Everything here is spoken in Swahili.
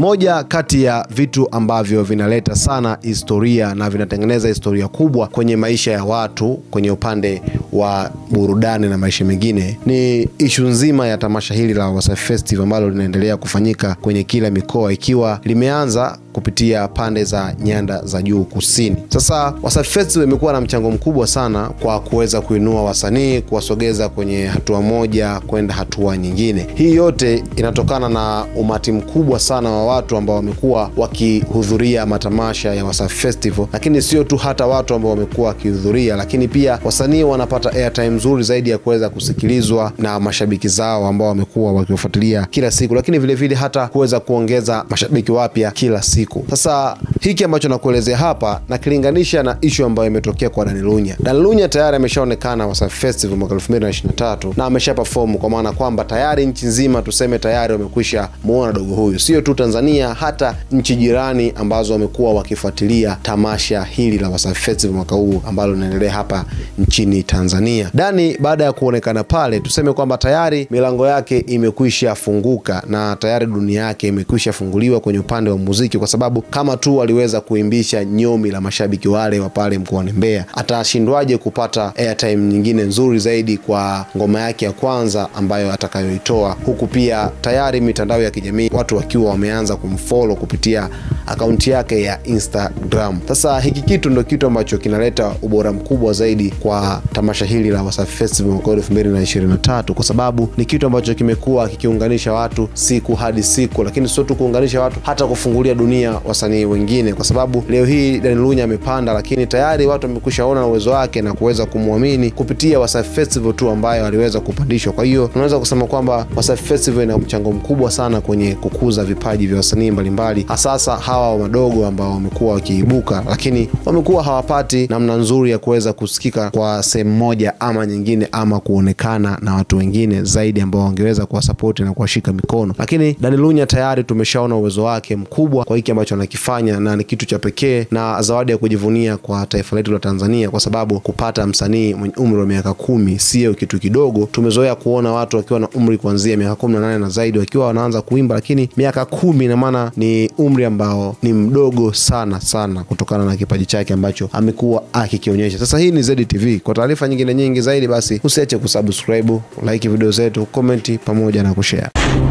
moja kati ya vitu ambavyo vinaleta sana historia na vinatengeneza historia kubwa kwenye maisha ya watu kwenye upande wa burudani na maisha mengine ni ishu nzima ya tamasha hili la Wasafi Festival ambalo linaendelea kufanyika kwenye kila mikoa ikiwa limeanza kupitia pande za nyanda za juu kusini. Sasa Wasafi Festival imekuwa na mchango mkubwa sana kwa kuweza kuinua wasanii, kuwasogeza kwenye hatua moja kwenda hatua nyingine. Hii yote inatokana na umati mkubwa sana wa watu ambao wamekuwa wakihudhuria matamasha ya Wasafi Festival, lakini sio tu hata watu ambao wamekuwa wakihudhuria, lakini pia wasanii wanapata airtime nzuri zaidi ya kuweza kusikilizwa na mashabiki zao ambao wamekuwa wakiwafuatilia kila siku, lakini vilevile vile hata kuweza kuongeza mashabiki wapya kila siku. Sasa hiki ambacho nakuelezea hapa nakilinganisha na ishu ambayo imetokea kwa Dani Lunya. Dani Lunya tayari ameshaonekana Wasafi Festival mwaka 2023 na amesha perform, kwa maana kwamba tayari nchi nzima tuseme tayari wamekwisha muona dogo huyu, sio tu Tanzania, hata nchi jirani ambazo wamekuwa wakifuatilia tamasha hili la Wasafi Festival mwaka huu ambalo linaendelea hapa nchini Tanzania. Dani baada ya kuonekana pale, tuseme kwamba tayari milango yake imekwisha funguka na tayari dunia yake imekwisha funguliwa kwenye upande wa muziki, kwa sababu kama tu aliweza kuimbisha nyomi la mashabiki wale wa pale mkoani Mbeya, atashindwaje kupata airtime nyingine nzuri zaidi kwa ngoma yake ya kwanza ambayo atakayoitoa, huku pia tayari mitandao ya kijamii watu wakiwa wameanza kumfollow kupitia akaunti yake ya Instagram. Sasa hiki kitu ndo kitu ambacho kinaleta ubora mkubwa zaidi kwa tamasha hili la Wasafi Festival mwaka 2023 kwa sababu ni kitu ambacho kimekuwa kikiunganisha watu siku hadi siku, lakini sio tu kuunganisha watu, hata kufungulia dunia wasanii wengine, kwa sababu leo hii Dani Lunya amepanda, lakini tayari watu wamekwisha ona uwezo wake na kuweza kumwamini kupitia Wasafi Festival tu ambayo aliweza kupandishwa. Kwa hiyo tunaweza kusema kwamba Wasafi Festival ina mchango mkubwa sana kwenye kukuza vipaji vya wasanii mbalimbali, hasasa hawa wadogo ambao wamekuwa wakiibuka, lakini wamekuwa hawapati namna nzuri ya kuweza kusikika kwa sehemu moja ama nyingine, ama kuonekana na watu wengine zaidi ambao wangeweza kuwasapoti na kuwashika mikono. Lakini Dani Lunya tayari tumeshaona uwezo wake mkubwa kwa hiki ambacho anakifanya, na ni kitu cha pekee na zawadi ya kujivunia kwa taifa letu la Tanzania, kwa sababu kupata msanii mwenye umri wa miaka kumi sio kitu kidogo. Tumezoea kuona watu wakiwa na umri kuanzia miaka kumi na nane na zaidi wakiwa wanaanza kuimba, lakini miaka kumi ina maana ni umri ambao ni mdogo sana sana, kutokana na kipaji chake ambacho amekuwa akikionyesha. Sasa hii ni ZTV. Kwa taarifa nyingine nyingi zaidi, basi usiache kusubscribe, like video zetu, komenti pamoja na kushare.